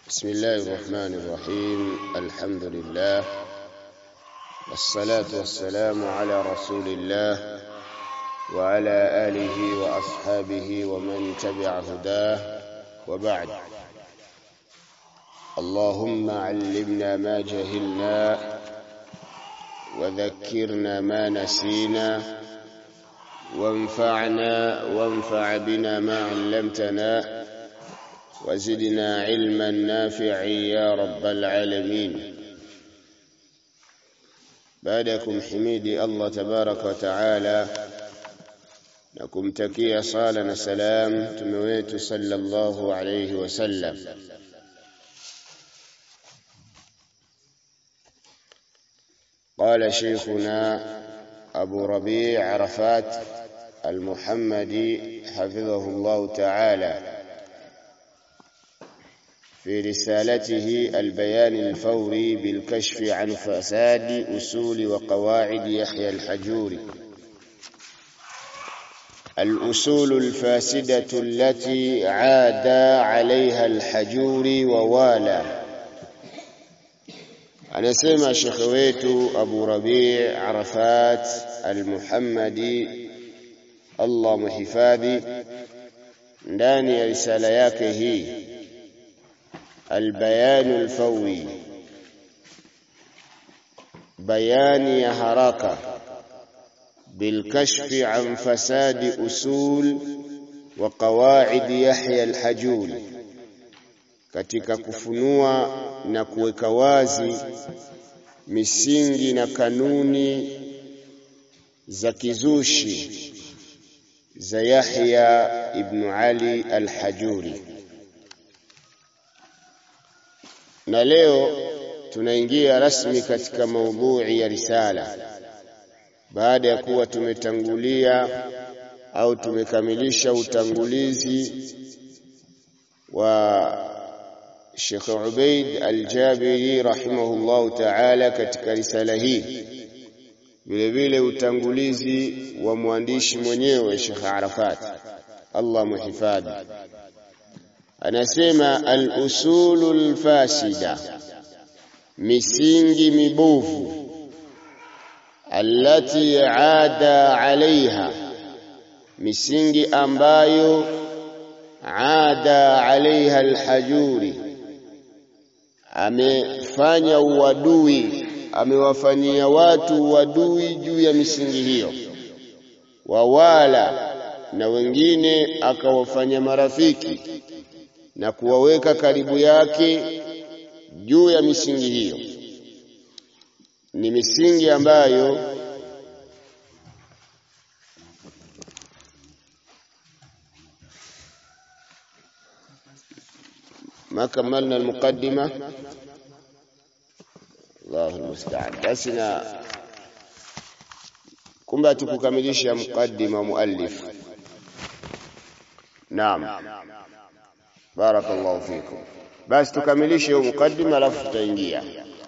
بسم الله الرحمن الرحيم الحمد لله والصلاة والسلام على رسول الله وعلى آله وأصحابه ومن تبع هداه وبعد اللهم علمنا ما جهلنا وذكرنا ما نسينا وانفعنا وانفع بنا ما علمتنا وزدنا علما نافعا يا رب العالمين بعدكم حميدي الله تبارك وتعالى na kumtakia sala na salam mtume wetu sallallahu alayhi wasallam قال شيخنا أبو ربيع عرفات المحمدي حفظه الله تعالى في رسالته البيان الفوري بالكشف عن فساد أصول وقواعد يحيى الحجوري الأصول الفاسدة التي عاد عليها الحجوري ووالى anasema shekhe wetu Abu Rabi' Arafat Al-Muhammadi Allah muhifadhi ndani ya risala yake hii Al-Bayan al-Fawi bayani ya haraka بالكشف عن فساد أصول وقواعد يحيى الحجوري katika kufunua na kuweka wazi misingi na kanuni za kizushi za Yahya ibn Ali al-Hajuri. Na leo tunaingia rasmi katika maudhui ya risala baada ya kuwa tumetangulia au tumekamilisha utangulizi wa Sheikh Ubaid Al-Jabiri rahimahullahu ta'ala katika risala hii vile vile utangulizi wa mwandishi mwenyewe Sheikh Arafat Allah muhifadhi anasema al-usulul fasida misingi mibovu allati aada alaiha misingi ambayo aada alaiha alhajuri amefanya uadui amewafanyia watu uadui juu ya misingi hiyo wawala na wengine akawafanya marafiki na kuwaweka karibu yake juu ya misingi hiyo ni misingi ambayo ما كملنا المقدمة الله المستعان basi na kumbe tukukamilisha mukaddima muallif naam barakallahu fikum basi tukamilishe hiyo mukaddima alafu tutaingia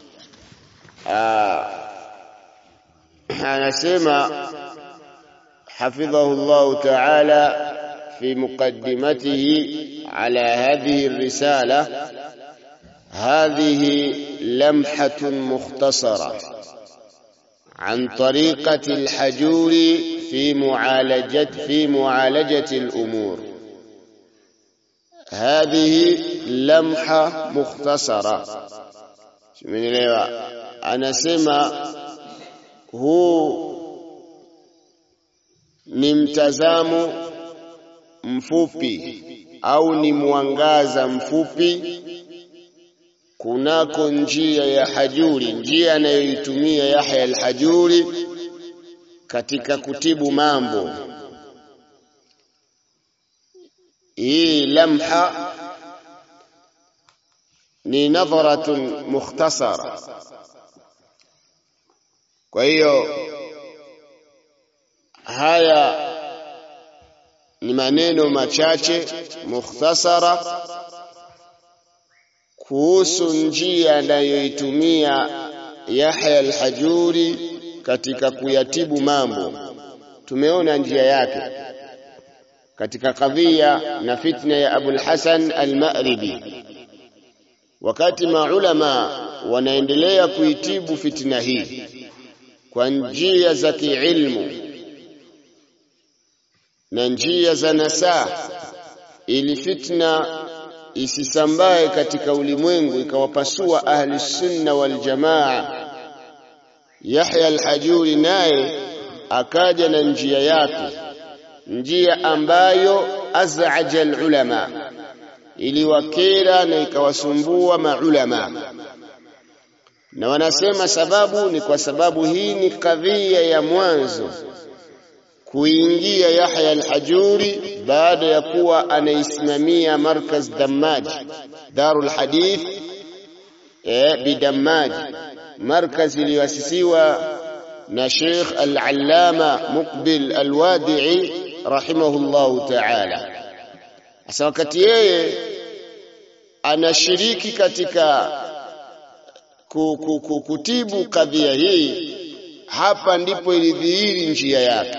anasema حفظه الله تعالى في مقدمته على هذه الرسالة هذه لمحة مختصرة عن طريقة الحجور في معالجة في معالجة الأمور هذه لمحة مختصرة من أنا سمع هو ni mtazamo mfupi au ni mwangaza mfupi kunako njia ya Hajuri, njia anayoitumia Yahya al-Hajuri katika kutibu mambo. Hii lamha ni nadharatun mukhtasara. Kwa hiyo haya ni maneno machache mukhtasara kuhusu njia anayoitumia Yahya al-Hajuri katika kuyatibu mambo. Tumeona njia yake katika kadhia na fitna ya Abul Hasan al-Ma'ribi wakati maulama wanaendelea kuitibu fitna hii kwa njia za kiilmu na njia za nasaa ili fitna isisambae katika ulimwengu ikawapasua ahli sunna wal jamaa Yahya al-Hajuri naye akaja na njia yake njia ambayo azaja ulama iliwakera na ikawasumbua maulama na wanasema sababu ni kwa sababu hii ni kadhia ya mwanzo kuingia Yahya al-Hajuri baada ya kuwa anaisimamia markaz Dammaj Darul Hadith eh bidammaj markaz iliyoasisiwa na Sheikh Al-Allama Muqbil Al-Wadi'i rahimahullahu ta'ala sasa wakati yeye anashiriki katika kutibu kadhia hii hapa ndipo ilidhihiri njia yake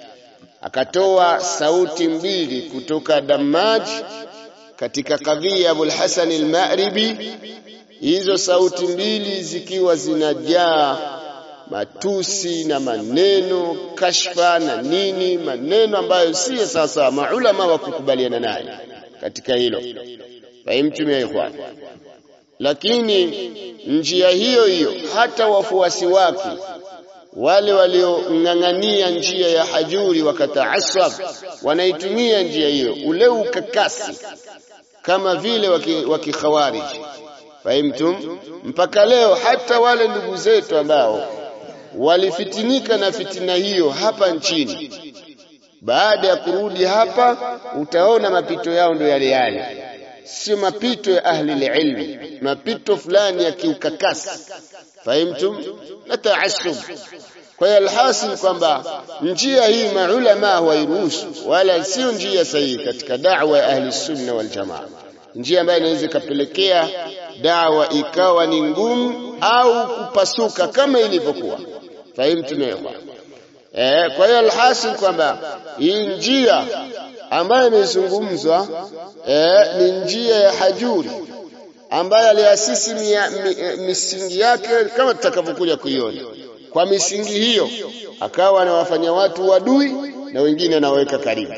akatoa sauti mbili kutoka Dammaj katika kadhia Abul Hasan al-Ma'ribi hizo sauti mbili zikiwa zinajaa matusi na maneno kashfa na nini maneno ambayo si sasa maulama wa kukubaliana naye katika hilo fahimtumia ikhwan lakini njia hiyo hiyo hata wafuasi wake wale waliong'ang'ania njia ya hajuri wakataasab wanaitumia njia hiyo ule ukakasi kama vile wakikhawarij fahimtum mpaka leo hata wale ndugu zetu ambao walifitinika na fitina hiyo hapa nchini baada ya kurudi hapa utaona mapito yao ndio yale yale sio mapito ya ahli ilmi mapito fulani ya kiukakasi fahimtum na taasub kwa hiyo alhasil kwamba njia hii maulama hawairuhusu wala sio njia sahihi katika da'wa ya ahli sunna wal jamaa njia ambayo inaweza ikapelekea dawa ikawa ni ngumu au kupasuka kama ilivyokuwa fahimtum eh kwa hiyo alhasil kwamba hii njia ambayo imezungumzwa eh, ni njia ya hajuri ambaye aliasisi misingi yake kama tutakavyokuja kuiona kwa misingi hiyo akawa anawafanya watu wadui na wengine anaweka karibu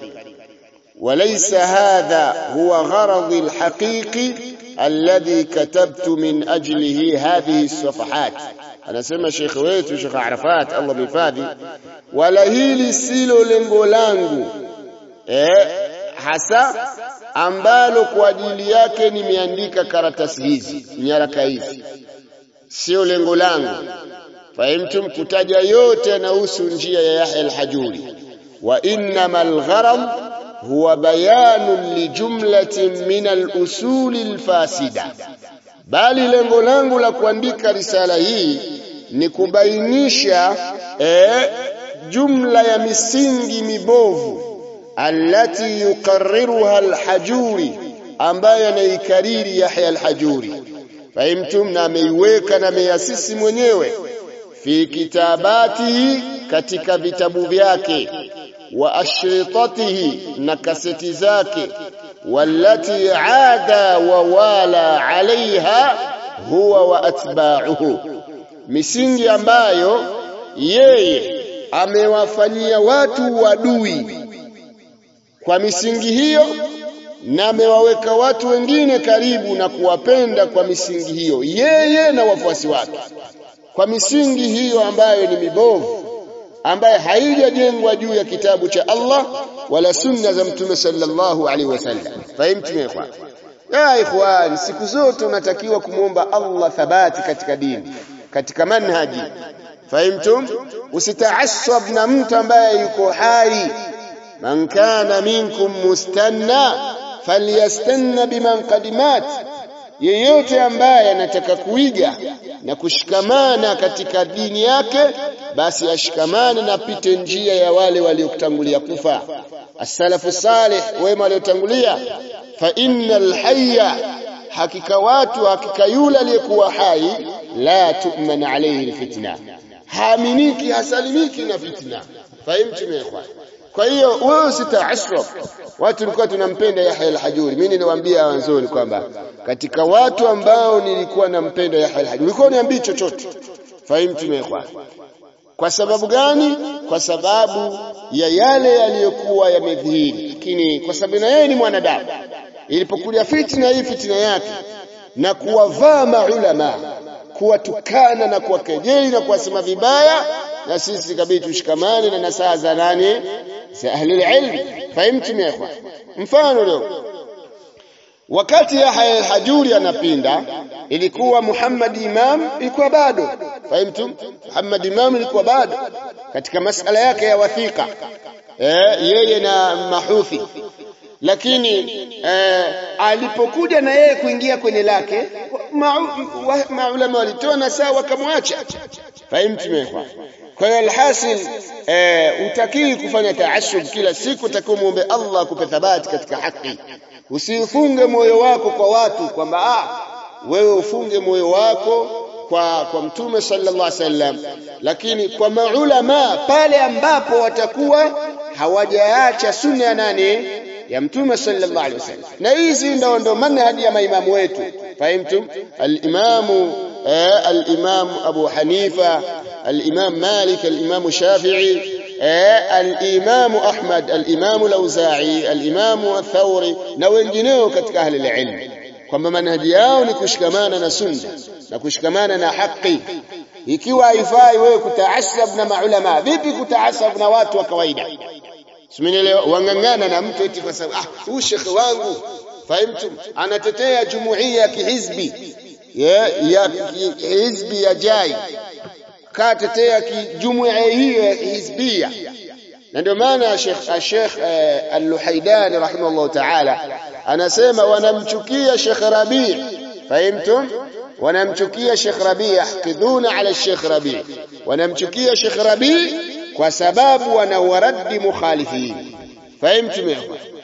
وليس هذا هو غرضي الحقيقي الذي كتبت من أجله هذه الصفحات أنا سمى شيخ ويتو شيخ عرفات الله بفادي ولا hili silo lengo langu eh, hasa ambalo kwa ajili yake nimeandika karatasi hizi nyaraka hizi sio lengo langu fahimtum kutaja yote yanahusu njia ya Yahya al-Hajuri wa innamal gharam huwa bayanun lijumlatin min al-usul al-fasida bali lengo langu la kuandika risala hii ni kubainisha eh, jumla ya misingi mibovu allati yuqarriruha al-hajuri ambaye anaikariri Yahya al-Hajuri fahimtum na ameiweka na ameiasisi mwenyewe fi kitabatihi katika vitabu vyake wa ashritatihi na kaseti zake wallati ada wa wala alaiha huwa wa atba'uhu misingi ambayo yeye amewafanyia watu wadui kwa misingi hiyo na amewaweka watu wengine karibu na kuwapenda kwa misingi hiyo yeye na wafuasi wake kwa misingi hiyo ambayo ni mibovu ambaye haijajengwa juu ya kitabu cha Allah wala sunna za mtume sallallahu alaihi wasallam fahimtu ya ikhwan ya ikhwan siku zote unatakiwa kumwomba Allah thabati katika dini katika manhaji fahimtum usitaasab na mtu ambaye yuko hai man kana minkum mustanna falyastanna biman qadimat yeyote ambaye anataka kuiga na kushikamana katika dini yake basi ashikamane na pite njia ya wale waliokutangulia kufa as-salafu salih wema waliotangulia fa innal hayya hakika watu hakika yule aliyekuwa hai la tu'man alayhi alfitna haaminiki hasalimiki na fitna fahimtu ikhwan kwa hiyo wewe usitaasraf watu tulikuwa tunampenda Yahya al-Hajuri mimi niliwaambia wanzoni kwamba katika watu ambao nilikuwa nampenda Yahya al-Hajuri ulikuwa niambii chochote fahimu tumekwa kwa sababu gani kwa sababu ya yale yaliyokuwa yamedhihiri lakini kwa sababu na yeye ni mwanadamu ilipokuja fitna hii fitna yake na kuwavaa maulama kuwatukana na kuwakejeli na kuwasema vibaya na sisi kabidi tushikamane na nasaha za nani za ahli ilm fahimtum ya ikhwan mfano leo wakati Yahya al-Hajuri anapinda ilikuwa Muhammad Imam ilikuwa bado fahimtum Muhammad Imam ilikuwa bado katika masala yake ya wathika eh, yeye na mahuthi lakini eh, alipokuja na yeye kuingia kwenye lake maulama ma walitoa na saa wakamwacha fahimtum ya kwa hiyo alhasil eh, utakii kufanya taashub kila siku utakiwa muombe Allah akupe thabati katika haki usifunge moyo wako kwa watu kwamba ah wewe ufunge moyo wako kwa kwa mtume sallallahu alaihi wasallam lakini kwa maulama pale ambapo watakuwa hawajaacha sunna ya nani ya mtume sallallahu alaihi wasallam na hizi ndo ndo manhaji ya maimamu wetu fahimtum al-imamu al-imam Abu Hanifa al-imam Malik al-imam Shafi'i al-imam Ahmad al-imam al-Auza'i al-imam al-Thawri na wengineo katika ahli al-ilm kwamba manhaji yao ni kushikamana na sunna na kushikamana na haki ikiwa haifai wewe kutaasab na maulama vipi kutaasab na watu wa kawaida simenielewa wangangana na mtu eti kwa sababu ah huyu shekhe wangu fahimtum anatetea jumuiya ya kihizbi ya, ya hizbi ya jai katetea jumuiya hiyo ya hizbia na ndio maana Sheikh Sheikh Al-Luhaidani rahimahullah ta'ala anasema wanamchukia Sheikh Rabi' fahimtum wanamchukia Sheikh Rabi' yahkidhuna ala Sheikh Rabi' wanamchukia Sheikh Rabi' kwa sababu wanawaradi mukhalifin fahimtum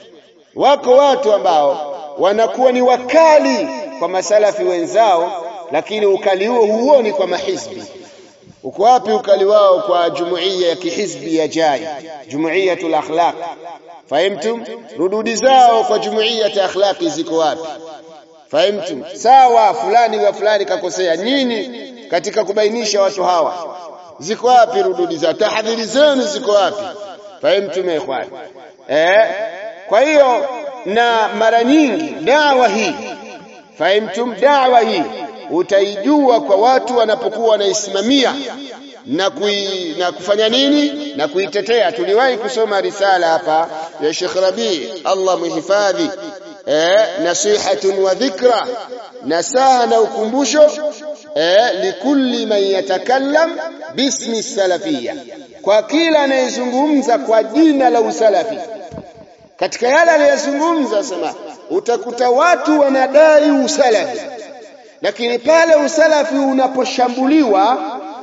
wako watu ambao wanakuwa ni wakali kwa masalafi wenzao lakini ukali huo huoni kwa mahizbi uko wapi ukali wao kwa jumuiya ya kihizbi ya jai jumuiyatul akhlaq fahimtum rududi zao kwa jumuiya ya akhlaqi ziko wapi fahimtum sawa fulani wa fulani kakosea nini katika kubainisha watu hawa ziko wapi rududi zao tahadhiri zenu ziko wapi fahimtum ikhwan eh kwa hiyo na mara nyingi dawa hii fahimtum dawa hii utaijua kwa watu wanapokuwa wanaisimamia na, kui, na kufanya nini na kuitetea tuliwahi kusoma risala hapa ya Sheikh Rabi Allah muhifadhi eh, nasihatun wa dhikra nasaha na ukumbusho eh, likulli man yatakallam bismi salafia kwa kila anayezungumza kwa jina la usalafi katika yale aliyozungumza sema utakuta watu wanadai usalafi lakini pale usalafi unaposhambuliwa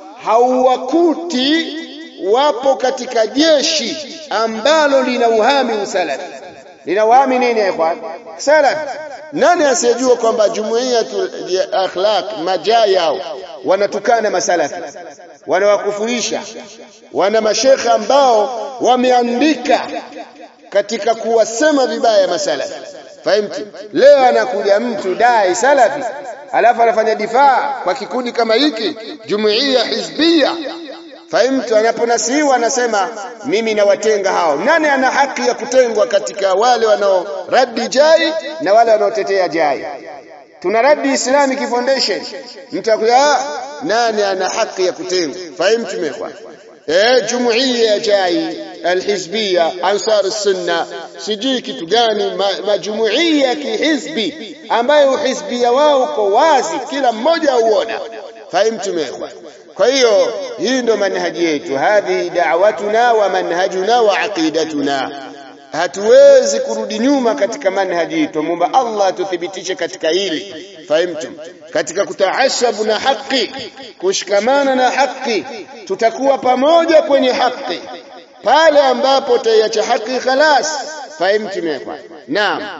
hauwakuti wapo katika jeshi ambalo lina uhami usalafi lina uhami nini ikhwan salafi nani asiyejua kwamba jumuiya ya akhlaq majaa yao wanatukana masalafi wanawakufurisha wana mashekha ambao wameandika katika kuwasema vibaya masalafi fahimti leo anakuja mtu dai salafi alafu anafanya difaa kwa kikundi kama hiki jumuiya hizbia fahimtu anaponasihiwa anasema mimi nawatenga hao nani ana haki ya kutengwa katika wale wanaoradi jai na wale wanaotetea jai tuna radi islamic foundation mtakuya nani ana haki ya kutengwa fahimtu mekwa eh jumuiya ya jai alhizbia ansar sunna sijui kitu gani majumuiya ya kihizbi ambayo uhizbia wao uko wazi kila mmoja auona fahimtu mekwa kwa hiyo hii ndo manhaji yetu hadhi da'watuna wa manhajuna wa aqidatuna hatuwezi kurudi nyuma katika manhaji yetu muomba Allah tuthibitishe katika hili fahimtum katika kutaashabu na haki kushikamana na haki tutakuwa pamoja kwenye haki pale ambapo utaiacha haki khalas fahimtum yakwa naam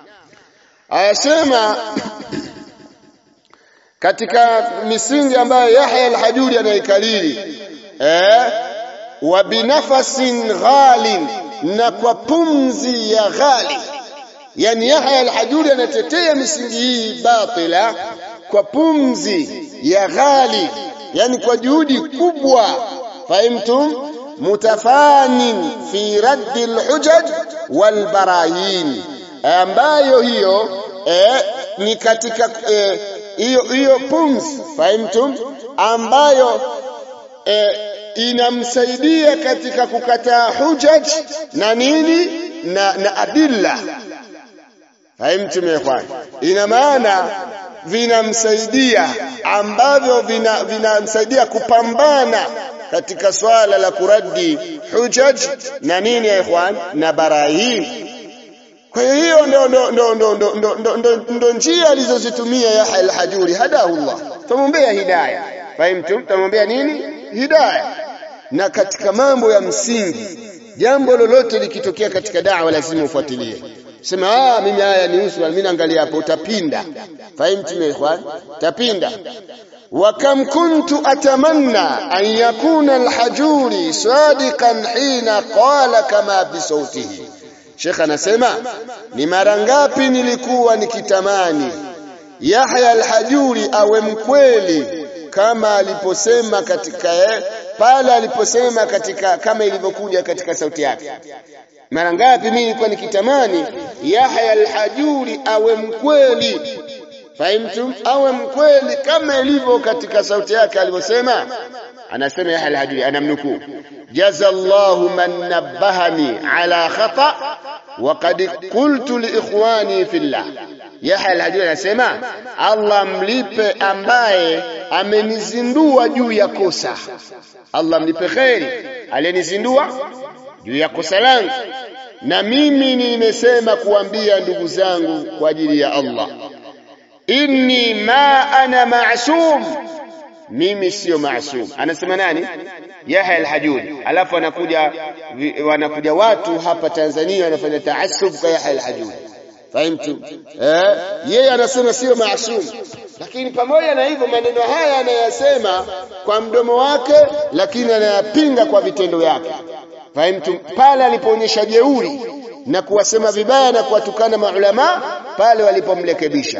ayasema katika misingi ambayo Yahya al-Hajuri anaikalili eh wa binafasin ghalin na kwa pumzi ya ghali yani Yahya al-Hajuri anatetea misingi hii batila kwa pumzi ya ghali yani kwa juhudi kubwa fahimtum mutafanin fi raddi al-hujaj wal barahin ambayo hiyo eh, ni katika hiyo eh, hiyo pumzi fahimtum ambayo eh, inamsaidia katika kukataa hujaj na nini na, na adilla fahimtum ya ikhwan ina maana vinamsaidia ambavyo vinamsaidia vina kupambana katika swala la kuradi hujaj na nini ya ikhwan na barahin kwa hiyo ndo ndo ndo ndo ndo ndo ndo ndo ndo njia alizozitumia Yahya al-Hajuri hadahullah tumwombea hidayah fahimtum tumwombea nini hidayah na katika mambo ya msingi jambo lolote likitokea katika da'wa lazima ufuatilie sema ah mimi haya ni usu mimi naangalia hapo utapinda fahimtum ya ikhwan tapinda وكم كنت أتمنى أن يكون الحجوري صادقا حين قال كما بصوته Sheikh anasema ni mara ngapi nilikuwa nikitamani Yahya al-Hajuri awe mkweli kama aliposema katika pale aliposema katika kama ilivyokuja katika sauti yake. Mara ngapi mimi nilikuwa nikitamani Yahya al-Hajuri awe mkweli Fahimtum? Awe mkweli kama ilivyo katika sauti yake alivyosema. Anasema Yahya al-Hajuri anamnukuu jazallahu man nabbahani ala khata wa qad qultu li ikhwani fillah Yahya al-Hajuri anasema Allah mlipe ambaye amenizindua juu ya kosa Allah mlipe kheri aliyenizindua juu ya kosa langu na mimi nimesema kuambia ndugu zangu kwa ajili ya Allah inni ma ana ma'sum mimi sio maasum anasema nani Yahya al-Hajuri alafu anakuja wanakuja watu hapa Tanzania wanafanya taasub kwa Yahya al-Hajuri fahimtu eh yeye anasema sio maasum lakini pamoja na hivyo maneno haya anayasema kwa mdomo wake lakini anayapinga kwa vitendo vyake fahimtu pale alipoonyesha jeuri na kuwasema vibaya na kuwatukana maulama pale walipomrekebisha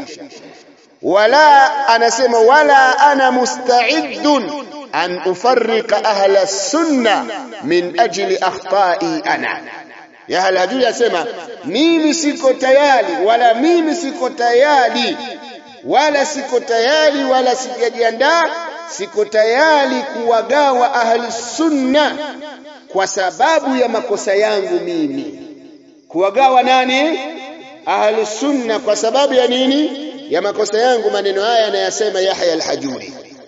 wala anasema wala ana musta'iddun an ufarriqa ahla sunna min ajli akhta'i ana ya halajui asema mimi siko tayari wala mimi siko tayari wala siko tayari wala sijajiandaa siko tayari kuwagawa ahli sunna kwa sababu ya makosa yangu mimi kuwagawa nani ahli sunna kwa sababu ya nini ya makosa yangu maneno haya anayasema Yahya al-Hajuri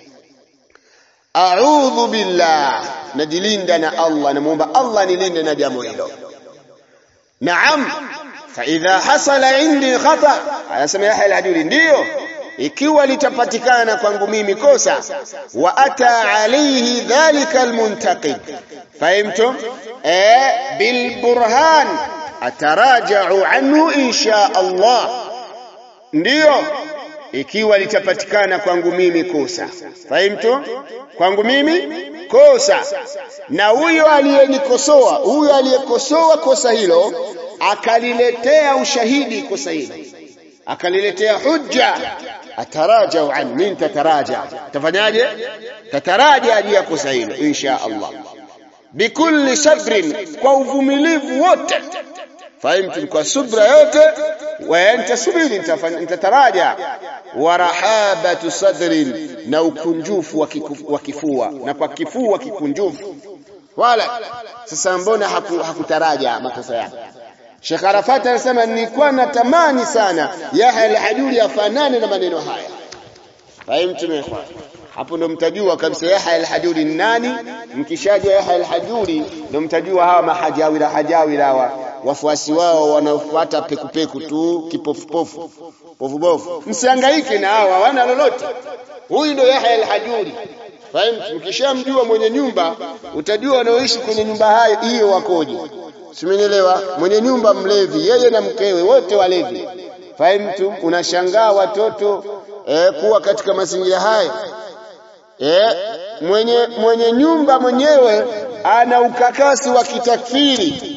a'udhu billah najilinda na Allah namuomba Allah nilinde na jambo hilo naam fa idha hasala indi khata anasema Yahya al-Hajuri ndio ikiwa litapatikana kwangu mimi kosa wa ata alayhi dhalika almuntaqid fahimtum eh bil burhan ataraja'u anhu insha Allah ndiyo ikiwa litapatikana kwangu mimi kosa fahimtu kwangu mimi kosa na huyo aliyenikosoa huyo aliyekosoa kosa hilo akaliletea ushahidi kosa hilo akaliletea hujja atarajau an min tataraja tafanyaje tataraja juu ya kosa hilo insha Allah bikulli sabrin kwa uvumilivu wote fahimtu kwa subra yote wa nitasubiri nitataraja wa rahabatu sadrin na ukunjufu wa kifua na kwa kifua kikunjufu wala sasa mbona haku, hakutaraja makosa yake Sheikh Arafat anasema nilikuwa natamani sana Yahya al-Hajuri afanane na maneno haya fahimtu mekwa hapo ndo mtajua kabisa Yahya al-Hajuri ni nani mkishajua Yahya al-Hajuri ndo mtajua hawa mahajawira hajawira hawa wafuasi wao wanaofuata pekupeku tu kipofupofu pofubofu msihangaike na hawa hawana lolote huyu ndo Yahya al-Hajuri fahimu mkishamjua mwenye nyumba utajua wanaoishi kwenye nyumba hayo hiyo wakoje simenielewa mwenye nyumba mlevi yeye na mkewe wote walevi fahimu unashangaa watoto eh, kuwa katika mazingira hayo eh, mwenye mwenye nyumba mwenyewe ana ukakasi wa kitakfiri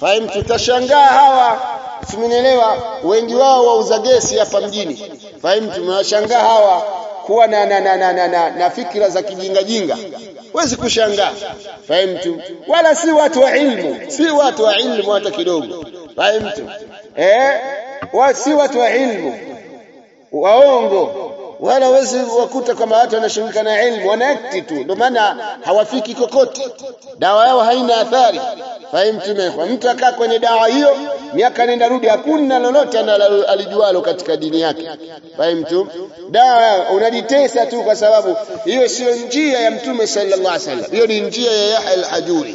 fahimu tutashangaa hawa simenielewa wengi wao wauza gesi hapa mjini fahimu tumewashangaa hawa kuwa na na, na, na, na, na, na fikra za kijinga jinga huwezi kushangaa fahimu wala si watu wa ilmu si watu wa ilmu hata kidogo fahimu eh wa, si watu wa ilmu waongo wala wezi wakuta kwamba watu wanashughulika na ilmu wanaakti tu ndio maana hawafiki kokote dawa yao haina athari fahimu tumekwa mtu akaa kwenye dawa hiyo miaka nenda rudi hakuna lolote alijualo katika dini yake fahimu tu dawa unajitesa tu kwa sababu hiyo sio njia ya mtume sallallahu alaihi wasallam hiyo ni njia ya Yahya al-Hajuri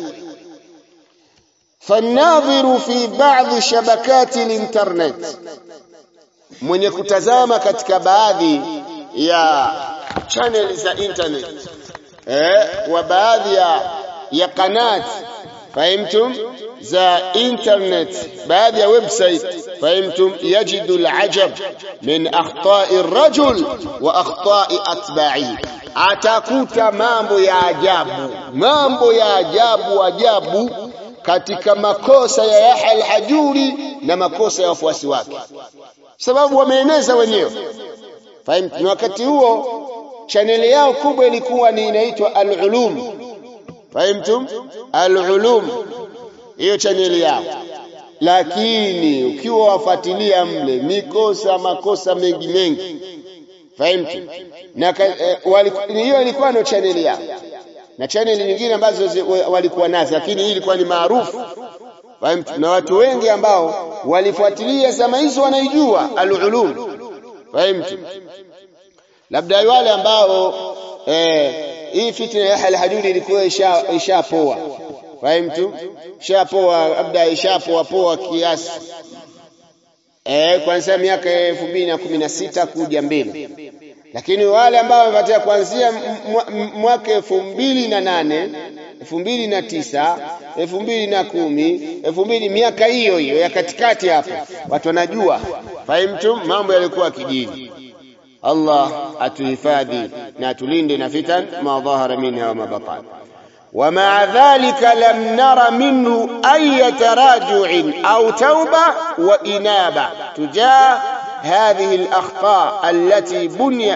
فالناظر في بعض شبكات الانترنت mwenye kutazama katika baadhi ya channel za internet eh wa baadhi ya ya kanat fahimtum za internet baadhi ya website fahimtum yajidu alajab min akhta'i ar-rajul wa akhta'i atba'i atakuta mambo ya ajabu mambo ya ajabu ajabu katika makosa ya Yahya al-Hajuri na makosa ya wafuasi wake sababu wameeneza wenyewe fahimu na wakati huo chaneli yao kubwa ilikuwa ni inaitwa al-ulum fahimtum al-ulum hiyo chaneli yao lakini ukiwa wafuatilia mle mikosa makosa mengi mengi fahimtu na hiyo ilikuwa ndio chaneli yao na chaneli nyingine ambazo walikuwa nazo lakini hii ilikuwa ni maarufu na watu wengi ambao walifuatilia zama hizo wanaijua al-ulum fahimtu labda wale ambao eh, hii fitna ya al-hadudi ilikuwa ishapoa isha fahimtu ishapoa labda ishapoa poa kiasi eh kuanzia miaka 2016 kuja mbele lakini wale ambao wamepatia kuanzia mwaka elfu mbili na nane elfu mbili na tisa elfu mbili na kumi elfu mbili miaka hiyo hiyo ya katikati hapo watu wanajua fahimtu mambo yalikuwa kijini Allah atuhifadhi na tulinde na fitan ma dhahara minha wa ma batan ومع ذلك لم نر منه أي تراجع أو توبة وإنابة تجاه هذه الأخطاء التي بني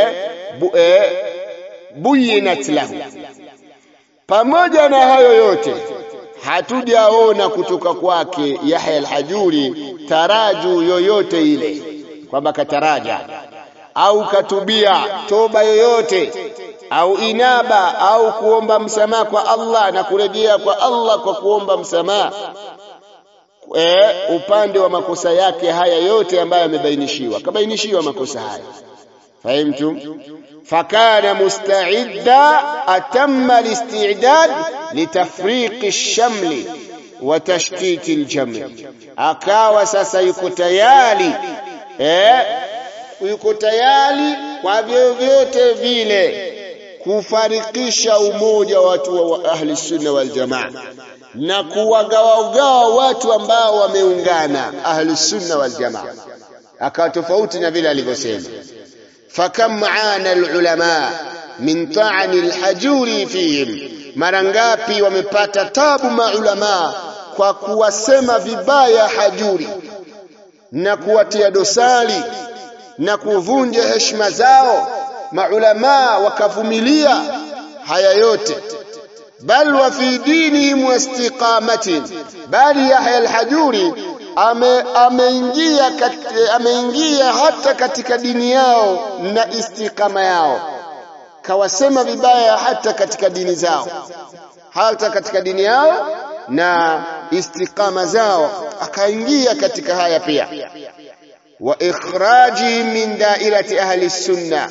بينت له pamoja na hayo yote hatujaona kutoka kwake Yahya al-Hajuri taraju yoyote ile kwamba kataraja au katubia toba yoyote au inaba au kuomba msamaha kwa Allah na kurejea kwa Allah kwa kuomba msamaha e, upande wa makosa yake haya yote ambayo yamebainishiwa kabainishiwa makosa haya fahimtu fakana musta'idda atamma al-istidad litafriq ash-shamli wa tashtiti al-jam' akawa sasa yuko tayari eh yuko tayari kwa vyovyote vile kufarikisha umoja wa watu wa ahli sunna wal jamaa na kuwagawagawa watu ambao wameungana ahli sunna wal jamaa akawa tofauti na vile alivyosema fakam aana alulama min ta'ani alhajuri fihim mara ngapi wamepata tabu maulama kwa kuwasema vibaya hajuri na kuwatia dosari na kuvunja heshima zao maulama wakavumilia haya yote bal wa fi dinihim wastiqamatin bali Yahya al-Hajuri ameingia ame ameingia hata katika dini yao na istiqama yao kawasema vibaya hata katika dini zao hata katika dini yao na istiqama zao akaingia katika haya pia wa ikhraji min dairati ahli sunna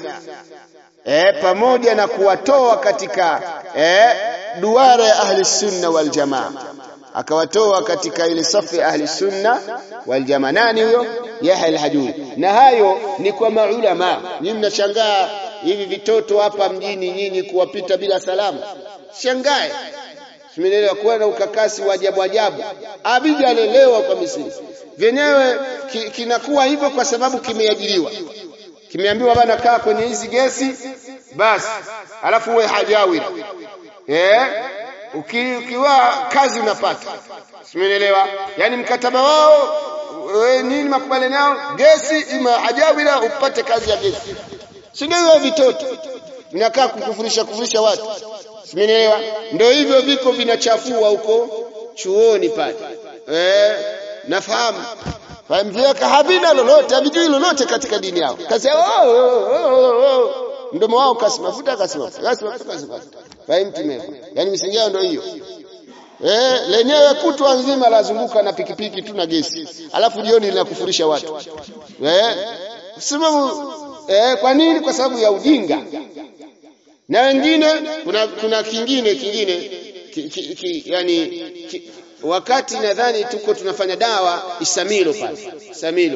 eh pamoja na kuwatoa katika eh duara ya ahli sunna wal jamaa akawatoa katika ile safu ya ahli sunna wal jamaa nani huyo Yahya al-Hajuri na hayo ni kwa maulama nyinyi mnashangaa hivi vitoto hapa mjini nyinyi kuwapita bila salamu shangae Simelelewa kuwa na ukakasi wa ajabu ajabu. Abijalelewa kwa Misri. Vyenyewe ki, kinakuwa hivyo kwa sababu kimeajiriwa. Kimeambiwa bana kaa kwenye hizi gesi basi alafu uwe hajawira. Eh? Uki, ukiwa kazi unapata. Simeelewa? Yaani mkataba wao we, nini makubaliano yao? Gesi ima ajawila upate kazi ya gesi. Si ndio hivyo vitoto vinakaa kukufurisha kufurisha watu. Simeelewa? Ndio hivyo viko vinachafua huko chuoni pale. Eh, nafahamu. Fahamika havina lolote, havijui lolote katika dini yao. Kazi yao oh, oh, oh, oh. Mdomo wao kasi mafuta kasi mafuta. Kasi mafuta kasi mafuta. Fahimu tumeko. Yaani misingi yao ndio hiyo. Eh, lenyewe kutwa nzima lazunguka na pikipiki tu na gesi. Alafu jioni linakufurisha watu. Eh? Sababu eh, kwa nini? Kwa sababu ya ujinga. Na wengine kuna kuna kingine kingine ki, ki, ki, yani ki, wakati nadhani tuko tunafanya dawa Isamilo pale. Isamilo.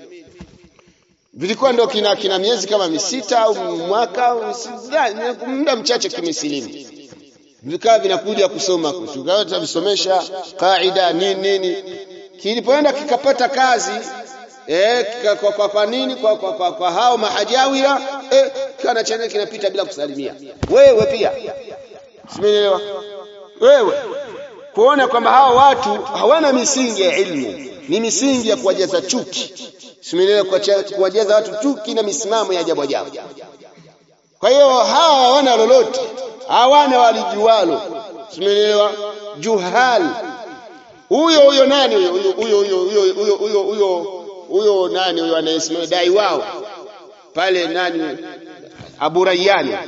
Vilikuwa ndo kina kina miezi kama misita au mwaka muda mchache kimesilimu vikawa vinakuja kusoma tukawa tunavisomesha kaida nini nini kilipoenda kikapata kazi eh, kika, kwa, kwa, kwa nini kwa, kwa, kwa, kwa hao mahajawira eh, kana chana kinapita bila kusalimia wewe pia simeelewa wewe kuona kwamba hao watu hawana misingi ya ilmu ni misingi ya kuwajaza chuki simeelewa kuwajaza watu chuki na misimamo ya ajabu ajabu kwa hiyo hawa hawana lolote hawana walijualo simeelewa juhal huyo huyo nani huyo huyo huyo huyo huyo huyo huyo huyo nani huyo anayesimama dai wao pale nani Abu Rayyan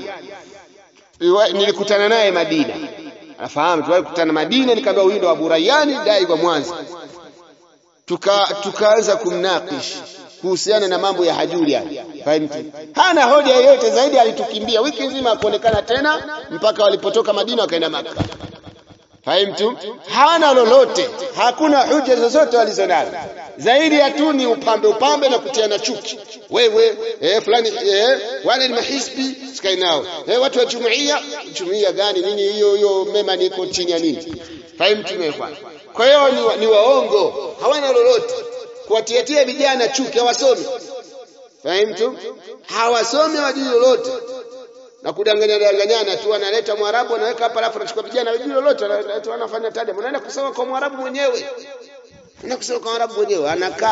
nilikutana naye Madina nafahamu tuwahi kukutana Madina nikamwambia huyu ndo Abu Rayyan dai kwa Mwanza tuka tukaanza kumnakish kuhusiana na mambo ya hajuri yani fahimu hana hoja yoyote zaidi alitukimbia wiki nzima akuonekana tena mpaka walipotoka Madina wakaenda Makka fahimu hana lolote hakuna hoja zozote walizonazo zaidi ya tu ni upambe upambe na kutiana chuki wewe eh, fulani eh, wale ni mahisbi sikai nao eh, watu wa jumuiya jumuiya gani nini hiyo hiyo mema niko chini ya nini fahimu tumekwa kwa hiyo ni, ni waongo hawana lolote kuwatiatia vijana chuki hawasomi fahimu hawasomi wajui lolote na kudanganya danganyana tu analeta mwarabu anaweka hapa alafu anachukua vijana wajui lolote wanafanya tada unaenda kusoma kwa mwarabu mwenyewe unaenda kusoma kwa mwarabu mwenyewe anakaa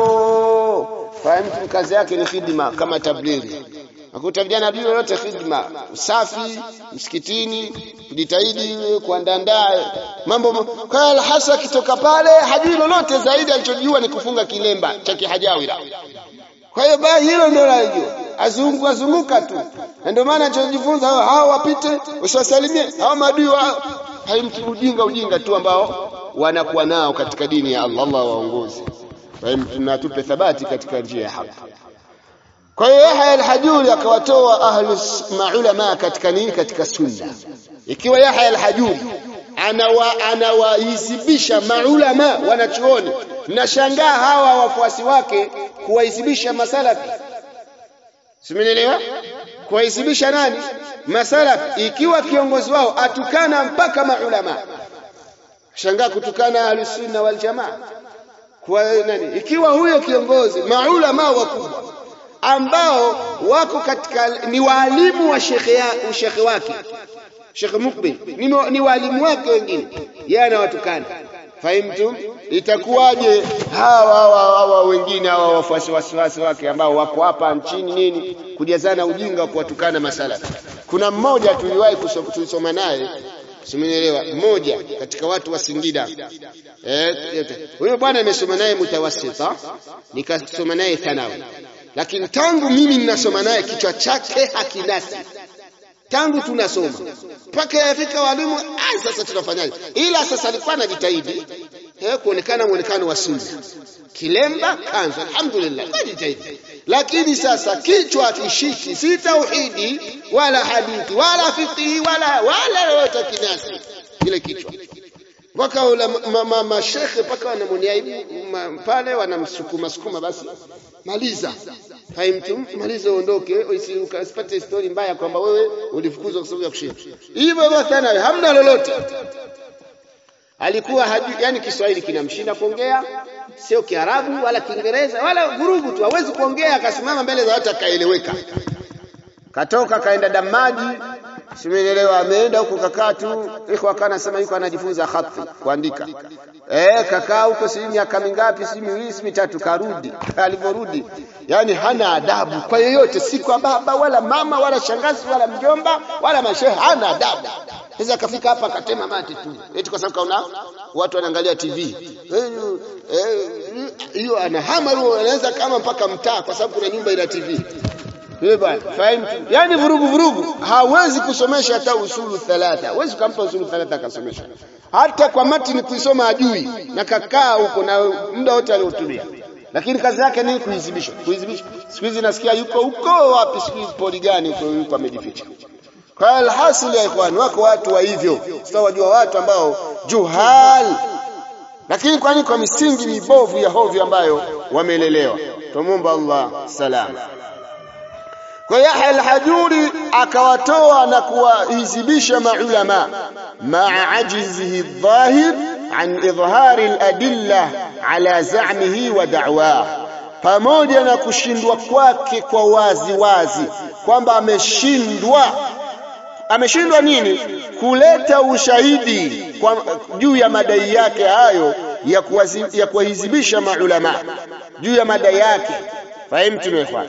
hapo fahimu kazi yake ni khidma kama tablighi Nakuta vijana hajui lolote khidma, usafi msikitini, kujitahidi kuandandaa mambo. Kwa hiyo hasa akitoka pale hajui lolote zaidi, alichojua ni kufunga kilemba cha kihajawira. Kwa hiyo baa hilo ndio anajua, azungu azunguka tu, na ndio maana anachojifunza hao wapite, usiwasalimie hao maadui wao. Haimti ujinga ujinga tu ambao wanakuwa nao katika dini ya Allah. Allah waongoze na tupe thabati katika njia ya haki. Kwa hiyo Yahya al-Hajuri akawatoa ahlu maulama katika nini? Katika sunna. Ikiwa Yahya al-Hajuri anawa anawahisibisha maulama wanachuoni, nashangaa hawa wafuasi wake kuwahisibisha masalafi. Simenielewa? Kuwahisibisha nani? Masalafi, ikiwa kiongozi wao atukana mpaka maulama. Shangaa kutukana ahlu sunna wal jamaa. Kwa nani? Ikiwa huyo kiongozi maulama wakubwa ambao wako katika ni waalimu wa shekhe shekhe wake Sheikh Mukbil ni, ni waalimu wake wengine, yeye anawatukana. Fahimtum? Itakuwaje hawa hawa hawa wengine hawa wafuasi wasiwasi wake ambao wako hapa nchini nini kujazana ujinga wa kuwatukana masala. Kuna mmoja tuliwahi kusoma naye Simenielewa, mmoja katika watu wa Singida. Eh, huyo bwana nimesoma naye mutawassita, nikasoma naye thanawi lakini tangu mimi ninasoma naye kichwa chake hakinasi tangu tunasoma mpaka yafika walimu ah, sasa tunafanyaje? Ila sasa alikuwa anajitahidi eh, kuonekana muonekano wa sunna, kilemba, kanzu, alhamdulillah, anajitahidi. Lakini sasa kichwa kishiki, si tauhidi wala hadithi wala fiqhi wala wala yote kinasi kile kichwa mpaka mashekhe mpaka wanamwoniaibu pale wanamsukuma sukuma, basi maliza haimtu maliza, uondoke, usipate story mbaya kwamba wewe ulifukuzwa kwa sababu ya kushinda. Hivyo basi nawe hamna lolote. Alikuwa hajui, yani Kiswahili kinamshinda kuongea, sio Kiarabu wala Kiingereza wala vurugu tu, hawezi kuongea. Akasimama mbele za watu akaeleweka, katoka kaenda Damaji simeelewa ameenda huko kakaa tu ikhwa kana sema yuko anajifunza khati kuandika eh kakaa huko si miaka mingapi si miwili si mitatu karudi alivyorudi yani hana adabu kwa yoyote si kwa baba wala mama wala shangazi wala mjomba wala mashehe hana adabu sasa akafika hapa akatema mate tu eti kwa sababu kaona watu wanaangalia TV hiyo anahama anaweza kama mpaka mtaa kwa sababu kuna nyumba ina TV yule bwana fahimu yani vurugu vurugu hawezi kusomesha hata usulu thalatha hawezi kumpa usulu thalatha akasomesha hata kwa matini kuisoma ajui na kakaa huko na muda wote aliotumia lakini kazi yake ni kuhizibisha kuhizibisha siku hizi nasikia yuko huko wapi siku poli gani huko yuko amejificha kwa alhasil ya ikhwan wako watu wa hivyo sasa wajua watu ambao juhal lakini kwani kwa misingi mibovu ya hovyo ambayo wamelelewa tumuomba Allah salama kwa Yahya al-Hajuri akawatoa na kuwahizibisha maulama maa ajizihi dhahir an idhhari al-adilla ala za'mihi wa da'wah pamoja na kushindwa kwake kwa wazi wazi kwamba ameshindwa ameshindwa nini kuleta ushahidi kwa juu ya madai yake hayo ya kuwazi, ya kuwahizibisha maulama juu ya madai yake fahimu tumefuata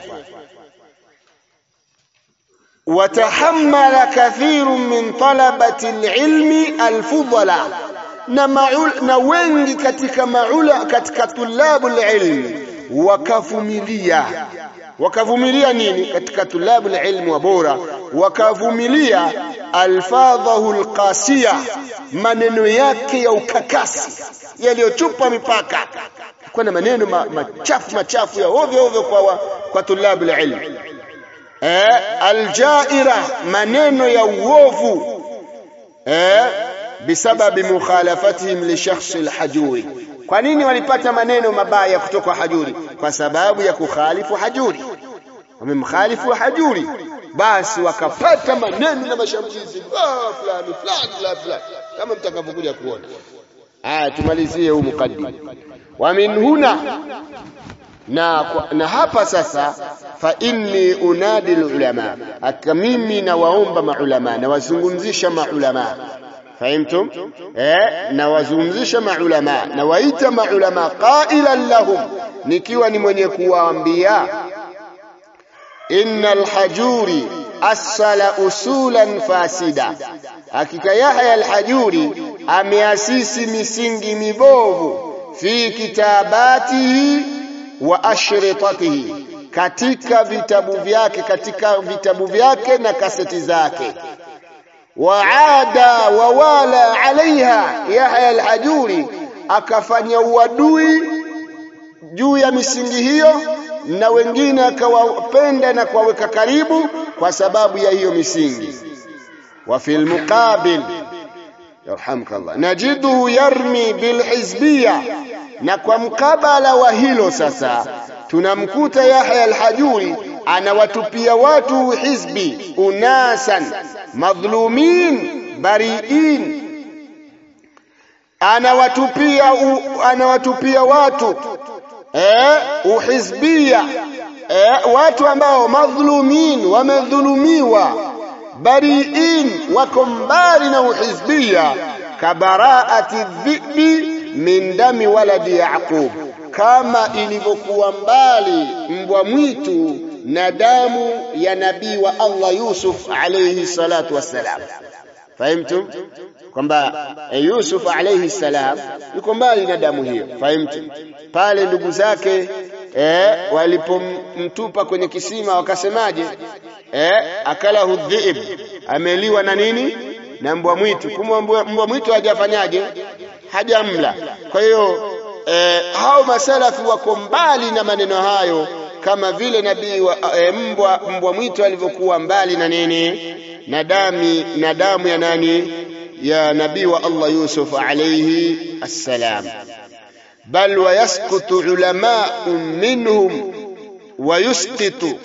وتحمل كثير من طلبة العلم الفضلاء na maul, na wengi katika maula katika tulabul ilm wakavumilia wakavumilia nini katika tulabul ilm wa bora wakavumilia alfadhahu alqasiya maneno yake ya ukakasi yaliyochupa mipaka kwa na maneno machafu machafu ya ovyo ovyo kwa kwa tulabul ilm eh, aljaira maneno ya uovu eh, bisababi mukhalafatihim li shakhsi alhajuri kwa nini walipata maneno mabaya kutoka hajuri kwa sababu ya kukhalifu hajuri wamemkhalifu hajuri basi wakapata maneno na mashambulizi ah fulani fulani fulani fulani kama mtakavyokuja kuona aya tumalizie huu mukaddim wa min huna na, na hapa sasa fa inni unadi ulama aka mimi nawaomba maulama nawazungumzisha maulama fahimtum eh nawazungumzisha maulama nawaita maulama qailan lahum nikiwa ni mwenye kuwaambia innal hajuri asala usulan fasida hakika Yahya al-Hajuri ameasisi misingi mibovu fi kitabatihi wa ashritatihi katika vitabu vyake katika vitabu vyake na kaseti zake waada wawala alaiha Yahya al-Hajuri akafanya uadui juu ya misingi hiyo na wengine akawapenda na kuwaweka karibu kwa sababu ya hiyo misingi wa fil muqabil yarhamkallah najiduhu yarmi bilhizbiyya na kwa mkabala wa hilo sasa tunamkuta Yahya al-Hajuri anawatupia watu hizbi unasan madhlumin bariin anawatupia u, anawatupia watu eh, uhizbia eh, watu ambao madhlumin wamedhulumiwa bariin wako mbali na uhizbia kabaraati dhibi min dami waladi Yaqub, kama ilivyokuwa mbali mbwa mwitu na damu ya nabii wa Allah Yusuf alayhi salatu wassalam. Fahimtum kwamba Yusuf alayhi salam yuko mbali na damu hiyo. Fahimtum pale ndugu zake eh, walipomtupa kwenye kisima wakasemaje? Eh, akalahu dhiib, ameliwa na nini? Na mbwa mwitu. Kumbe mbwa mwitu hajafanyaje? hajamla. Kwa hiyo eh, hao masalafi wako mbali na maneno hayo, kama vile nabii wa eh, mbwa mbwa mwitu alivyokuwa mbali na nini na dami na damu ya nani ya nabii wa Allah Yusuf alayhi assalam. Bal wayaskutu ulamau minhum wayusqitu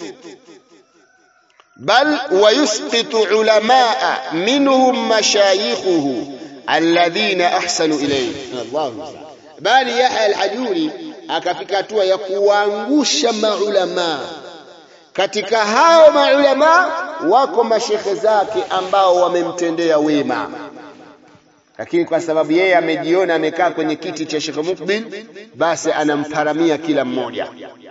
bal wayusqitu ulamaa minhum mashayikhuhu alladhina ahsanu ilayhi Allahu bali Yahya al-Hajuri akafika hatua ya kuwaangusha maulama katika hao maulama wako mashekhe zake ambao wamemtendea wema lakini kwa sababu yeye amejiona amekaa kwenye kiti cha Sheikh Mukbil basi anamparamia kila mmoja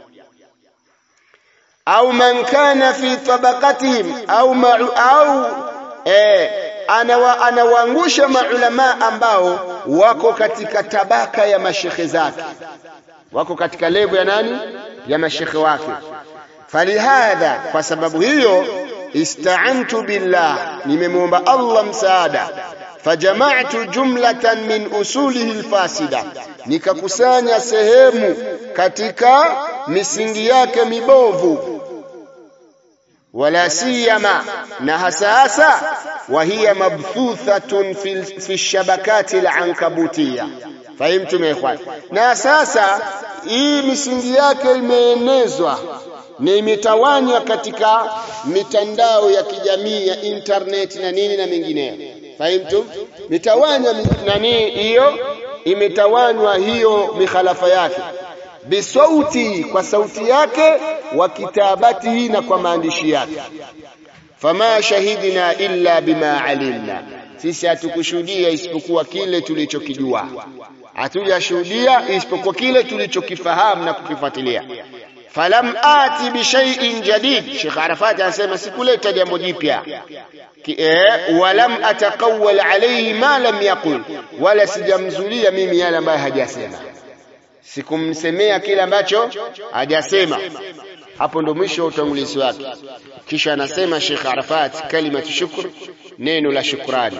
au man kana fi tabaqatihim au ma, au eh, anawa, anawaangusha maulama ambao wako katika tabaka ya mashekhe zake wako katika levo ya nani ya mashekhe wake falihadha kwa sababu hiyo istaantu billah nimemwomba Allah msaada fajama'tu jumlatan min usulihi alfasida nikakusanya sehemu katika misingi yake mibovu wala siyama na hasa hasa wa hiya mabthuthatun fi, fi shabakati alankabutiya fahimtum ikhwan na sasa hii misingi yake imeenezwa na imetawanywa katika mitandao ya kijamii ya internet na nini na mengineyo fahimtum mitawanya nani hiyo imetawanywa hiyo mikhalafa yake bisauti kwa sauti yake wa kitabatihi na kwa maandishi yake fama shahidina illa bima alimna sisi hatukushuhudia isipokuwa kile tulichokijua hatujashuhudia isipokuwa kile tulichokifahamu na kukifuatilia falam ati bishaiin jadid Sheikh Arafat anasema sikuleta jambo jipya eh, walam atakawwal alayhi ma lam yaqul wala sijamzulia mimi yale ambayo hajasema sikumsemea kile ambacho hajasema hapo ndo mwisho wa utangulizi wake kisha anasema Sheikh Arafat kalimatu shukr neno la shukrani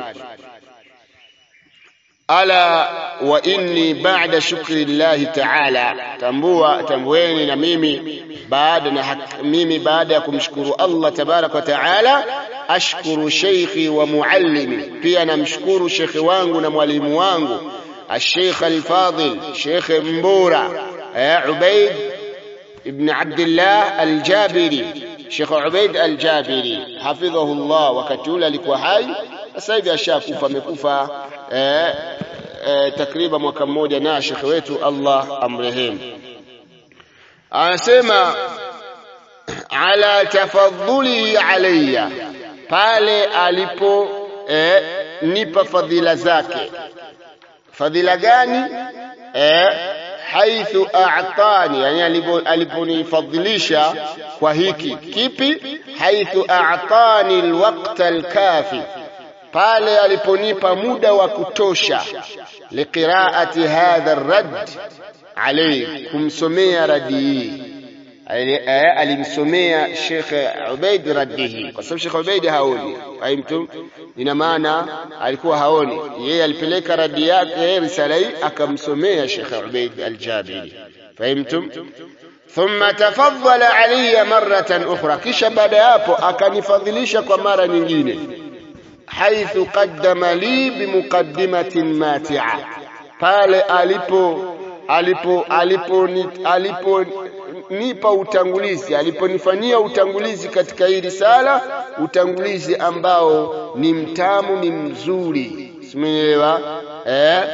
ala wa inni ba'da shukri llahi ta'ala tambua tambueni na mimi baada na mimi baada ya kumshukuru Allah tabarak wa ta'ala ashkuru sheikhi wa muallimi pia namshukuru shekhi wangu na mwalimu wangu الشيخ الفاضل شيخ مبورة عبيد ابن عبد الله الجابري شيخ عبيد الجابري حفظه الله وكتولا لكوا hai sasa hivi ashakufa amekufa eh, eh, takriban mwaka mmoja na shekhe wetu Allah amrehemu anasema ala tafadhuli alayya pale alipo eh, nipa fadhila zake fadhila gani eh, haithu a'tani yani aliponifadhilisha kwa hiki kipi haithu a'tani alwaqta alkafi pale aliponipa muda wa kutosha liqiraati hadha arrad alayhi kumsomea radi hii alimsomea Sheikh Ubaid raddihi kwa sababu Sheikh Ubaid haoni fahimtum ina maana alikuwa haoni yeye alipeleka radi yake risala hii akamsomea Sheikh Ubaid al-Jabiri fahimtum thumma tafaddala alayya marratan ukhra kisha baada ya hapo akanifadhilisha kwa mara nyingine haithu qaddama li bimuqaddimatin mati'a pale alipo alipo alipo alipo nipa utangulizi aliponifanyia utangulizi katika hii risala utangulizi ambao ni mtamu ni mzuri simeelewa eh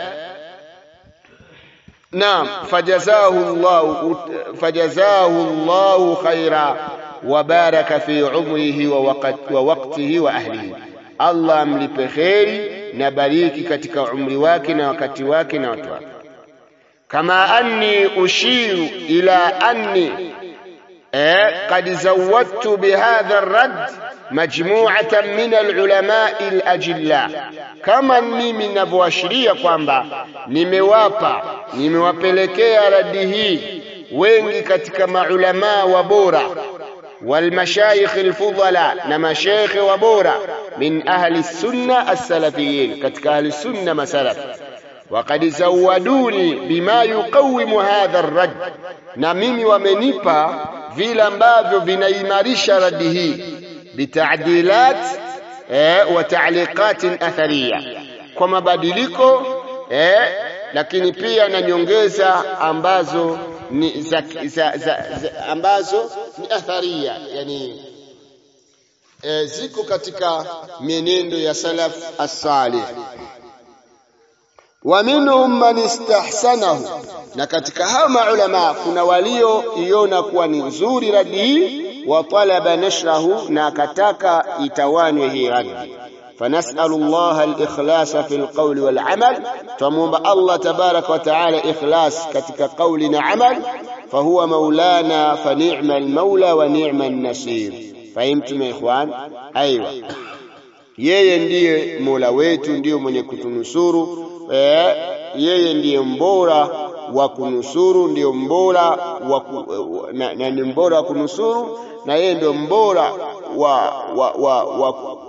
naam fajazahu Allah fajazahu Allah khaira wa baraka fi umrihi wa waqti wa waqtihi wa ahlihi Allah amlipe kheri na bariki katika umri wake na wakati wake na watu wake كما أني أشير إلى أني قد زودت بهذا الرد مجموعة من العلماء الأجلاء كما mimi ninavyoashiria kwamba nimewapa nimewapelekea radi hii wengi katika maulamaa wa bora والمشايخ الفضلاء na mashekhe wa bora min ahli sunna as-salafiyin katika ahli sunna masalaf وقد زودوني بما يقوم هذا الرد na mimi wamenipa vile ambavyo vinaimarisha radi hii bitadilat eh, wa ta'liqat athariya kwa mabadiliko eh, lakini pia na nyongeza ambazo ni za, za, za, za, ambazo ni atharia yani eh, ziko katika mienendo ya salaf as-salih wa minhum man istahsanahu na katika hao maulama kuna walioiona kuwa ni nzuri radi hii wa talaba nashrahu na akataka itawanywe hii raddi فنسأل الله الإخلاص في القول والعمل فمومب الله تبارك وتعالى إخلاص كتك قولنا عمل فهو مولانا فنعم المولى ونعم النصير فهمتم يا إخوان أيوة yeye ndiye mola wetu ndiyo mwenye kutunusuru eh, yeye ndiye mbora wa kunusuru ndiyo mbora wa na, na ni mbora wa kunusuru na yeye ndio mbora wa wa wa, wa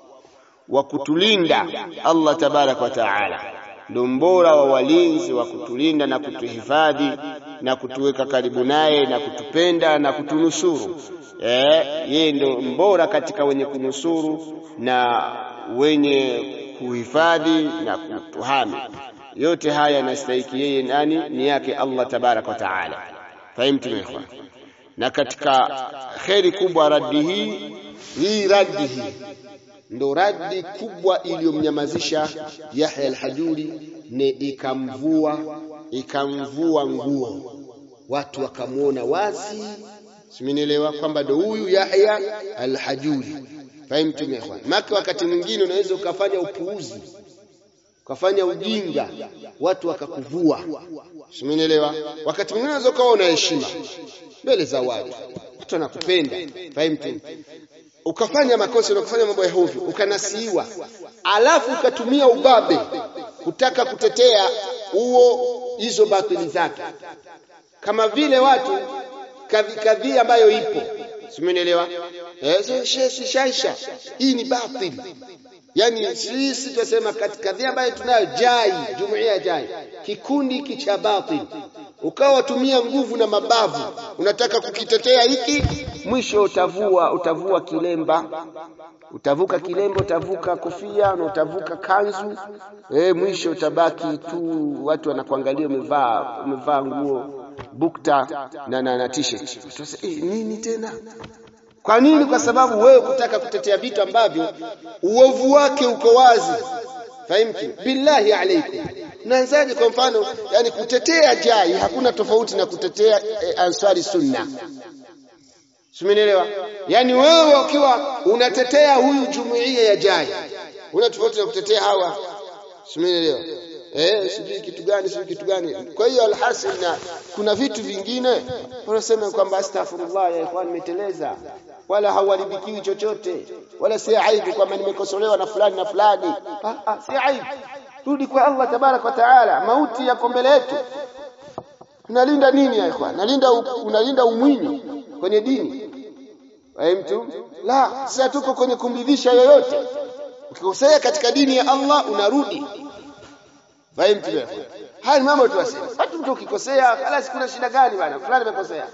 wa kutulinda Allah tabarak wa taala ndio mbora wa walinzi wa kutulinda na kutuhifadhi na kutuweka karibu naye na kutupenda na kutunusuru eh, yeye ndio mbora katika wenye kunusuru na wenye kuhifadhi na kutuhami yote haya yanastahiki yeye nani ni yake Allah tabarak wa taala fahimtu ikhwan na katika kheri kubwa raddi hii hii raddi hii ndo radi kubwa iliyomnyamazisha Yahya al-Hajuri ne ikamvua ikamvua nguo watu wakamwona wazi simenielewa kwamba ndo huyu Yahya al-Hajuri fahimtu ikhwan maka wakati mwingine unaweza ukafanya upuuzi ukafanya ujinga watu wakakuvua simenielewa wakati mwingine unaweza ukawa una heshima mbele za watu watu wanakupenda fahimtu ukafanya makosa na kufanya mambo ya hovyo ukanasiiwa alafu ukatumia ubabe kutaka kutetea huo hizo batili zake kama vile watu kadhi kadhi ambayo ipo simenielewa eh shaisha hii ni batili yani sisi tunasema kadhi ambayo tunayo jai jumuiya jai kikundi hiki cha batili ukawa tumia nguvu na mabavu unataka kukitetea hiki mwisho utavua utavua kilemba utavuka kilemba utavuka kofia na utavuka kanzu e, mwisho utabaki tu watu wanakuangalia umevaa umevaa nguo bukta na na, na t-shirt e, nini tena kwa nini kwa sababu wewe kutaka kutetea vitu ambavyo uovu wake uko wazi fahimtu billahi alaikum naanzaje kwa mfano yani kutetea jai hakuna tofauti na kutetea e, ansari sunna Simenielewa? Yaani wewe ukiwa unatetea huyu jumuiya ya jai, una tofauti na kutetea hawa. Simenielewa? Eh, sijui kitu gani, sijui kitu gani. Kwa hiyo alhasil na kuna vitu vingine wanasema kwamba astaghfirullah ya ikhwan nimeteleza. Wala hauharibikiwi chochote. Wala si aibu kwamba nimekosolewa na fulani na fulani. Ah, ah, si aibu. Rudi kwa Allah tabarak wa taala. Mauti yako mbele yetu. Unalinda nini ya ikhwan? Nalinda unalinda umwinyi kwenye dini wewe mtu la sasa tuko kwenye kumridhisha yoyote ukikosea katika dini ya Allah unarudi wewe mtu haya ni mambo tuwasema hata mtu ukikosea kala kuna shida gani bana fulani amekosea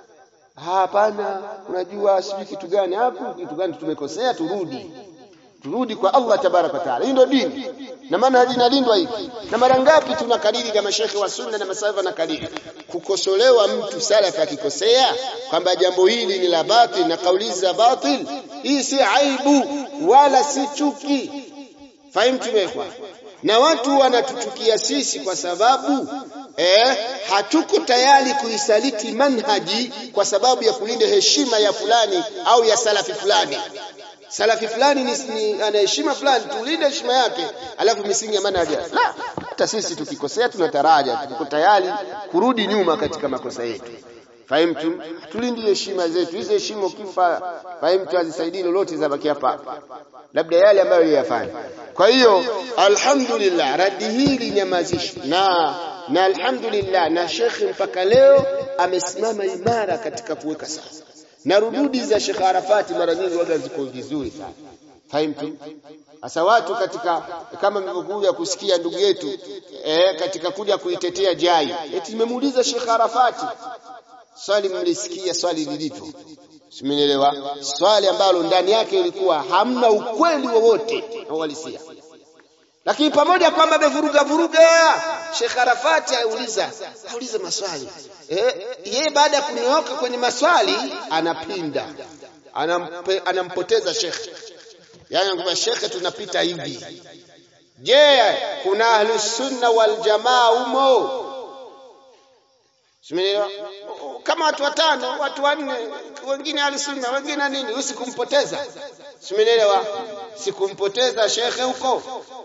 hapana unajua sijui kitu gani hapo kitu gani tumekosea turudi turudi kwa Allah tabaraka taala hii ndio dini na maana inalindwa hivi na mara ngapi tunakariri kama shekhe wa sunna na masafa na kariri kukosolewa mtu salafi akikosea kwamba jambo hili ni la batil na kauli za batil hii si aibu wala si chuki fahimu tumekwa na watu wanatuchukia sisi kwa sababu eh, hatuko tayari kuisaliti manhaji kwa sababu ya kulinda heshima ya fulani au ya salafi fulani salafi fulani ni, ni ana heshima fulani tulinde heshima yake alafu misingi ya manhaji la hata sisi tukikosea tunataraja tuko tayari kurudi nyuma katika makosa yetu fahimtu tulindi heshima zetu hizo heshima ukifa fahimtu hazisaidii lolote zabaki hapa labda yale ambayo yeyafanya kwa hiyo alhamdulillah radi hili nyamazishi na na alhamdulillah na shekhi mpaka leo amesimama imara katika kuweka sawa na rududi za Sheikh Arafati mara nyingi waga ziko vizuri sana fahimtu sasa watu katika kama mlivyokuja kusikia ndugu yetu eh, katika kuja kuitetea jai eti nimemuuliza Sheikh Arafati swali mlisikia swali lilivyo simenielewa swali ambalo ndani yake ilikuwa hamna ukweli wowote na uhalisia lakini pamoja kwamba amevuruga vuruga Sheikh Arafati auliza auliza maswali eh, yeye baada ya kunyooka kwenye maswali anapinda Anampe, anampoteza Sheikh yani kwamba Sheikh tunapita hivi je kuna ahlus sunna wal jamaa umo Simenielewa kama watu watano watu wanne wengine ahlusunna wengine nini usikumpoteza simenielewa sikumpoteza shekhe huko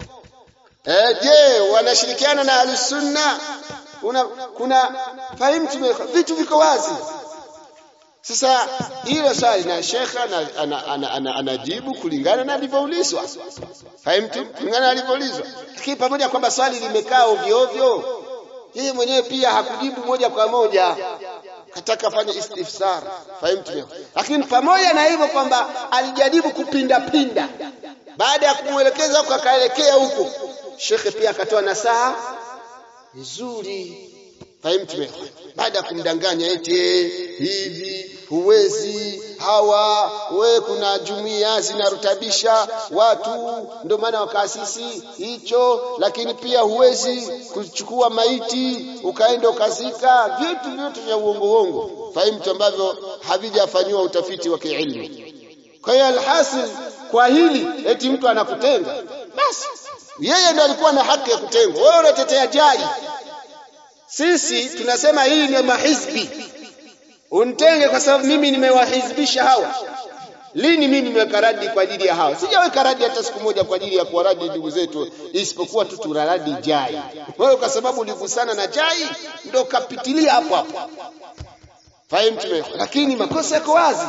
eh je wanashirikiana na ahlusunna una kuna fahimu vitu viko wazi sasa hilo swali na shekha anajibu ana, ana, ana, ana kulingana na alivyoulizwa. Fahimu kulingana na alivyoulizwa. Lakini pamoja kwamba swali limekaa ovyo ovyo, yeye mwenyewe pia hakujibu moja kwa moja, kataka fanya istifsar. Fahimu Lakini pamoja na hivyo kwamba alijaribu kupinda pinda, baada ya kumwelekeza huko akaelekea huko, shekhe pia akatoa nasaha nzuri fahimu baada ya kumdanganya eti hivi huwezi hawa we kuna jumuiya zinarutabisha watu ndio maana wakaasisi hicho lakini pia huwezi kuchukua maiti ukaenda ukazika vitu vyote vya uongo uongo fahimu ambavyo havijafanyiwa utafiti wa kiilmu kwa hiyo alhasil kwa hili eti mtu anakutenga basi yeye ndo alikuwa na haki ya kutengwa wewe unatetea jai sisi tunasema hii ni mahizbi untenge kwa sababu mimi nimewahizbisha hawa lini mimi nimeweka radi kwa ajili ya hawa sijaweka radi hata siku moja kwa ajili ya kuwaradi ndugu zetu isipokuwa tu tunaradi jai wewe kwa sababu uligusana na jai ndo kapitilia hapo hapo fahimu lakini makosa yako wazi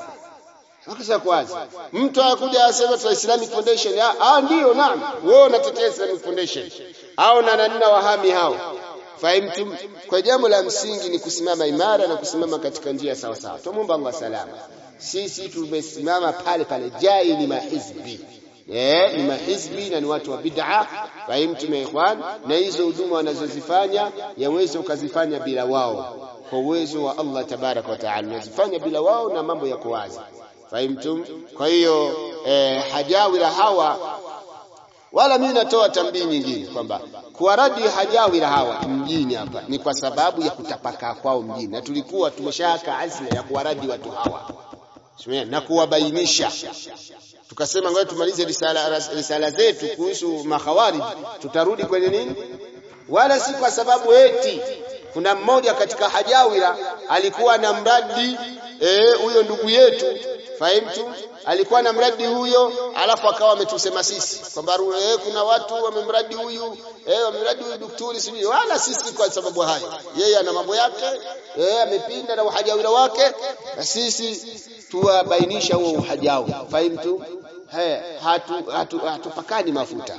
makosa yako wazi mtu anakuja asema tuna Islamic Foundation ah ndio naam wewe unatetea Islamic Foundation au na nani wahami hao fahimtum kwa jambo la msingi ni kusimama imara na kusimama katika njia sawa sawa tumomba Allah salama sisi tumesimama pale pale jai ni mahizbi eh ni mahizbi na ni watu wa bid'a fahimtum ikhwan na hizo huduma wanazozifanya yaweza ukazifanya bila wao kwa uwezo wa Allah tabarak wa taala unazifanya bila wao na mambo yako wazi fahimtum kwa hiyo eh, hajawira hawa wala mimi natoa tambii nyingine kwamba kuwaradi hajawira hawa mjini hapa ni kwa sababu ya kutapakaa kwao mjini, na tulikuwa tumeshaka azma ya kuwaradi watu hawa na kuwabainisha. Tukasema ngoja tumalize risala, risala zetu kuhusu makhawarij, tutarudi kwenye nini, wala si kwa sababu eti kuna mmoja katika hajawira alikuwa na mradi huyo e, ndugu yetu fahimtu alikuwa na mradi huyo alafu akawa ametusema sisi kwamba eh, kuna watu wamemradi huyu eh, wamemradi huyu daktari sijui wala sisi kwa sababu hayo yeye ana mambo yake eh, amepinda na uhajawira wake na sisi tuwabainisha huo uhajawi fahimtu eh, hatu hatupakani hatu, mafuta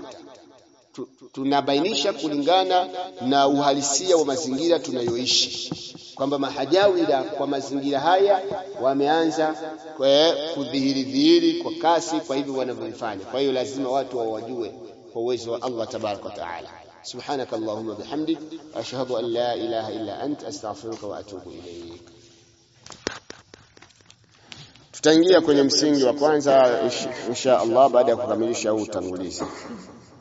tunabainisha kulingana na uhalisia wa mazingira tunayoishi kwamba mahajawira kwa mazingira haya wameanza kudhihiri dhihiri kwa kasi kwa hivyo wanavyofanya kwa hiyo lazima watu wawajue kwa uwezo wa Allah tabaraka wa taala سبحانك اللهم وبحمدك أشهد أن لا إله إلا أنت أستغفرك وأتوب إليك tutaingia kwenye msingi wa kwanza insha Allah baada ya kukamilisha huu utangulizi